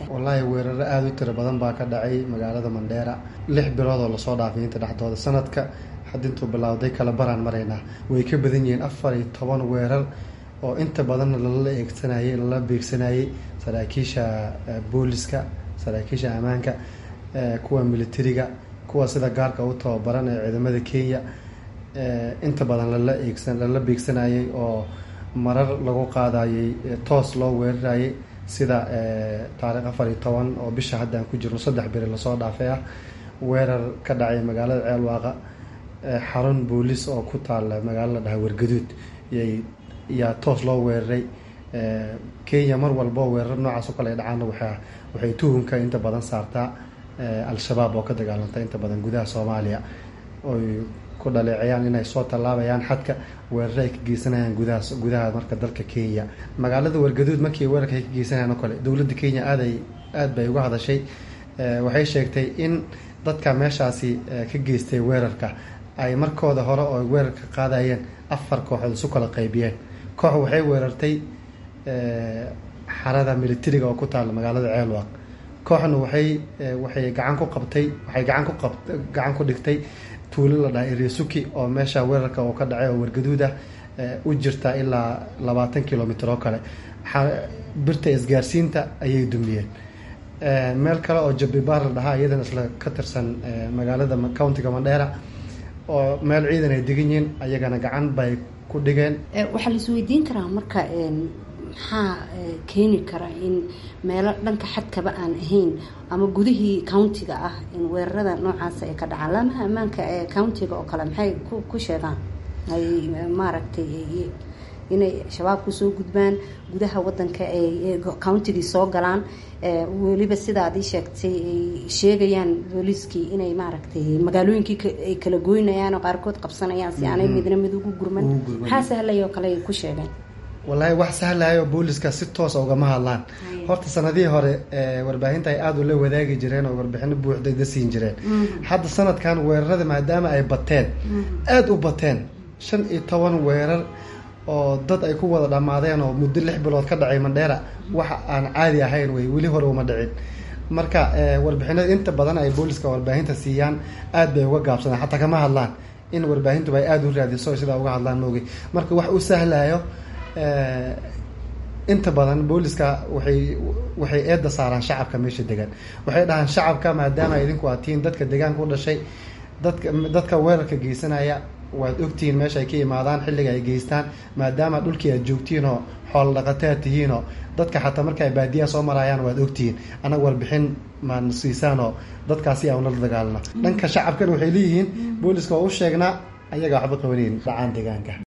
wallaahi weeraro aada u tiro badan baa ka dhacay magaalada mandheera lix bilood oo lasoo dhaafay inta dhexdooda sanadka hadda intuu bilowday kala baraan maraynaa way ka badan yihiin afar iyo toban weerar oo inta badanna lala eegsanayey lala beegsanayey saraakiisha booliska saraakiisha ammaanka kuwa militariga kuwa sida gaarka u tababaran ee ciidamada kenya inta badan lala eegsan lala beegsanayey oo marar lagu qaadayey toos loo weerarayay sida taariikh afar iyo toban oo bisha hadda aan ku jirno saddex beri lasoo dhaafay ah weerar ka dhacay magaalada ceelwaaqa xarun booliis oo ku taala magaalo la dhaha wargaduud yay yaa toos loo weeraray kenya mar walbo weerar noocaas oo kale ay dhacaana waa waxay tuhunka inta badan saartaa al-shabaab oo ka dagaalanta inta badan gudaha soomaaliya oy ku dhaleecayaan inay soo tallaabayaan xadka weeraro ay ka geysanayaan gudaha gudaha marka dalka kenya magaalada wargaduud markii weerarka ay ka geysanayaan oo kale dowladda kenya aaday aada bay uga hadashay waxay sheegtay in dadka meeshaasi ka geystay weerarka ay markooda hore oo weerarka qaadayeen afar kooxood isu kala qaybiyeen koox waxay weerartay xarada militariga oo ku taala magaalada ceelwaq kooxna waxay waxay gacan ku qabtay waxay gacan ku qab gacan ku dhigtay tuulo la dhahay resuki oo meesha weerarka oo ka dhacay oo wargaduud ah u jirta ilaa labaatan kilomitr oo kale birta isgaarsiinta ayay dumiyeen meel kale oo jabibaar la dhahaa iyadana isla ka tirsan magaalada countiga mandheera oo meel ciidan ay degan yihiin ayagana gacan bay ku dhigeen waxaa la isweydiin karaa marka maxaa keeni kara in meelo dhanka xadkaba aan ahayn ama gudihii countiga ah in weerarada noocaas ay ka dhacaan laamaha ammaanka ee countiga oo kale maxay ku sheegaan ay maaragtay inay shabaabku soo gudbaan gudaha wadanka ay countigii soo galaan weliba sidaad ii sheegtay ay sheegayaan booliiskii inay maaragtay magaalooyinkii ay kala goynayaan oo qaarkood qabsanayaan si aanay midna mid ugu gurman maxaa sahlay oo kale ay ku sheegeen wallaahi wax sahlayo booliska si toosa ugama hadlaan horta sanadihii hore warbaahinta ay aada ula wadaagi jireen oo warbixino buuxdayda siin jireen hadda sanadkan weerarada maadaama ay bateen aada u bateen shan iyo toban weerar oo dad ay ku wada dhammaadeen oo muddo lix bilood ka dhacay mandheera waxa aan caadi ahayn wey weli hore uma dhicin marka warbixinada inta badan ay booliska warbaahinta siiyaan aada bay uga gaabsadaan xataa kama hadlaan in warbaahintuba ay aada u raadiso sidaa uga hadlaan moogi marka wax u sahlayo inta badan booliska waxay waxay eedda saaraan shacabka meesha degan waxay dhahaan shacabka maadaama idinku aad tihiin dadka deegaanka u dhashay dadka dadka weerarka geysanaya waad ogtihiin meesha ay ka imaadaan xilliga ay geystaan maadaama dhulkii aad joogtihiin oo xoolo dhaqataad tihiinoo dadka xataa marka ay baadiyaha soo marayaan waad ogtihiin annaga warbixin maan siisaanoo dadkaasi aan ula dagaalno dhanka shacabkana waxay leeyihiin booliska oo u sheegnaa ayaga waxba qabanayn dhacaan deegaanka